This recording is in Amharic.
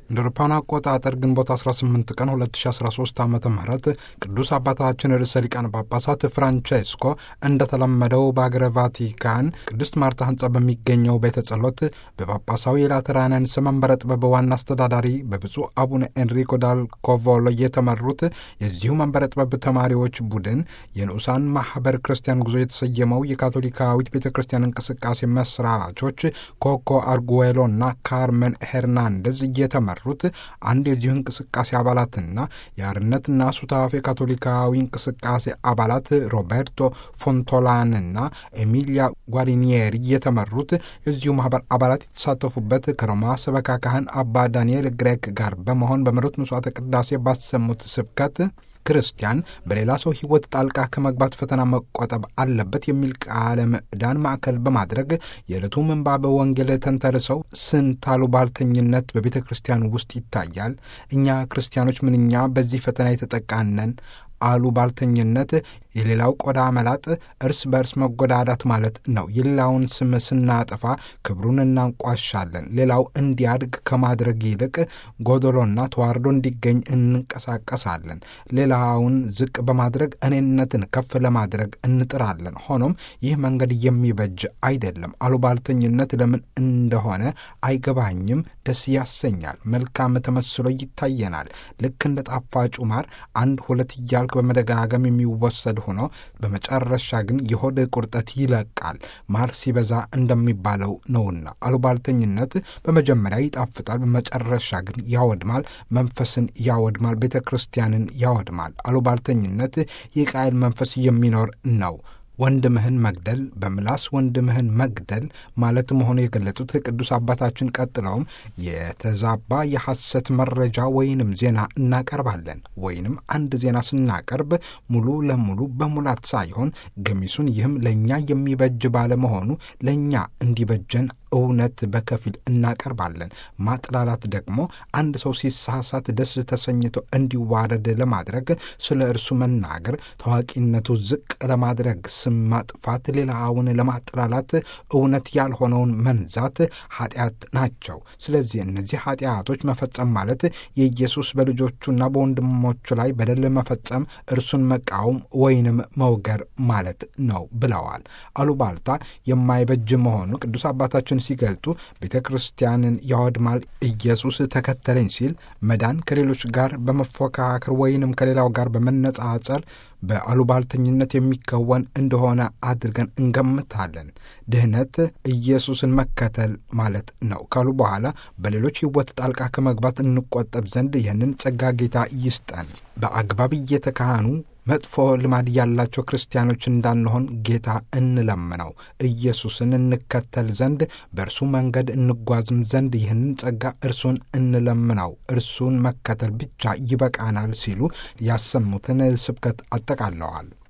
እንደ አውሮፓውያን አቆጣጠር ግንቦት 18 ቀን 2013 ዓ ም ቅዱስ አባታችን ርዕሰ ሊቃነ ጳጳሳት ፍራንቼስኮ እንደተለመደው በአገረ ቫቲካን ቅድስት ማርታ ህንፃ በሚገኘው ቤተ ጸሎት በጳጳሳዊ የላተራንያን መንበረ ጥበብ ዋና አስተዳዳሪ በብፁዕ አቡነ ኤንሪኮ ዳል ኮቮሎ የተመሩት የዚሁ መንበረ ጥበብ ተማሪዎች ቡድን የንዑሳን ማህበር ክርስቲያን ጉዞ የተሰየመው የካቶሊካዊት ቤተ ክርስቲያን እንቅስቃሴ መስራቾች ኮኮ አርጉዌሎ እና ካርመን ሄርናንደዝ እየተመሩ ሩት አንድ የዚሁ እንቅስቃሴ አባላትና የአርነትና ሱታፌ ካቶሊካዊ እንቅስቃሴ አባላት ሮቤርቶ ፎንቶላንና ኤሚሊያ ጓሪኒየሪ የተመሩት የዚሁ ማህበር አባላት የተሳተፉበት ከሮማ ሰበካ ካህን አባ ዳንኤል ግሬክ ጋር በመሆን በመሩት መስዋዕተ ቅዳሴ ባሰሙት ስብከት ክርስቲያን በሌላ ሰው ሕይወት ጣልቃ ከመግባት ፈተና መቆጠብ አለበት የሚል ቃለ ምዕዳን ማዕከል በማድረግ የዕለቱ ምንባበ ወንጌል ተንተርሰው ስንት አሉባልተኝነት በቤተ ክርስቲያን ውስጥ ይታያል። እኛ ክርስቲያኖች ምንኛ በዚህ ፈተና የተጠቃነን አሉባልተኝነት የሌላው ቆዳ መላጥ እርስ በእርስ መጎዳዳት ማለት ነው። የሌላውን ስም ስናጠፋ ክብሩን እናንቋሻለን። ሌላው እንዲያድግ ከማድረግ ይልቅ ጎደሎና ተዋርዶ እንዲገኝ እንንቀሳቀሳለን። ሌላውን ዝቅ በማድረግ እኔነትን ከፍ ለማድረግ እንጥራለን። ሆኖም ይህ መንገድ የሚበጅ አይደለም። አሉባልተኝነት ለምን እንደሆነ አይገባኝም። ደስ ያሰኛል። መልካም ተመስሎ ይታየናል። ልክ እንደ ጣፋጩ ማር አንድ ሁለት እያልክ በመደጋገም የሚወሰድ ሆኖ በመጨረሻ ግን የሆድ ቁርጠት ይለቃል። ማር ሲበዛ እንደሚባለው ነውና አሉባልተኝነት በመጀመሪያ ይጣፍጣል፣ በመጨረሻ ግን ያወድማል። መንፈስን ያወድማል፣ ቤተ ክርስቲያንን ያወድማል። አሉባልተኝነት የቃየል መንፈስ የሚኖር ነው። ወንድምህን መግደል በምላስ ወንድምህን መግደል ማለት መሆኑ የገለጹት ቅዱስ አባታችን ቀጥለውም የተዛባ የሐሰት መረጃ ወይንም ዜና እናቀርባለን ወይንም አንድ ዜና ስናቀርብ ሙሉ ለሙሉ በሙላት ሳይሆን ገሚሱን ይህም ለእኛ የሚበጅ ባለመሆኑ ለእኛ እንዲበጀን እውነት በከፊል እናቀርባለን። ማጥላላት ደግሞ አንድ ሰው ሲሳሳት ደስ ተሰኝቶ እንዲዋረድ ለማድረግ ስለ እርሱ መናገር፣ ታዋቂነቱ ዝቅ ለማድረግ ስም ማጥፋት፣ ሌላውን ለማጥላላት እውነት ያልሆነውን መንዛት ኃጢአት ናቸው። ስለዚህ እነዚህ ኃጢአቶች መፈጸም ማለት የኢየሱስ በልጆቹና በወንድሞቹ ላይ በደል መፈጸም፣ እርሱን መቃወም ወይንም መውገር ማለት ነው ብለዋል። አሉባልታ የማይበጅ መሆኑ ቅዱስ አባታችን ሲገልጡ ቤተ ክርስቲያንን ያወድማል። ኢየሱስ ተከተለኝ ሲል መዳን ከሌሎች ጋር በመፎካከር ወይንም ከሌላው ጋር በመነጻጸር በአሉባልተኝነት የሚከወን እንደሆነ አድርገን እንገምታለን። ድህነት ኢየሱስን መከተል ማለት ነው ካሉ በኋላ በሌሎች ሕይወት ጣልቃ ከመግባት እንቆጠብ ዘንድ ይህንን ጸጋ ጌታ ይስጠን። በአግባብ እየተካህኑ መጥፎ ልማድ ያላቸው ክርስቲያኖች እንዳንሆን ጌታ እንለምነው። ኢየሱስን እንከተል ዘንድ በእርሱ መንገድ እንጓዝም ዘንድ ይህንን ጸጋ እርሱን እንለምነው። እርሱን መከተል ብቻ ይበቃናል ሲሉ ያሰሙትን ስብከት አጠቃለዋል።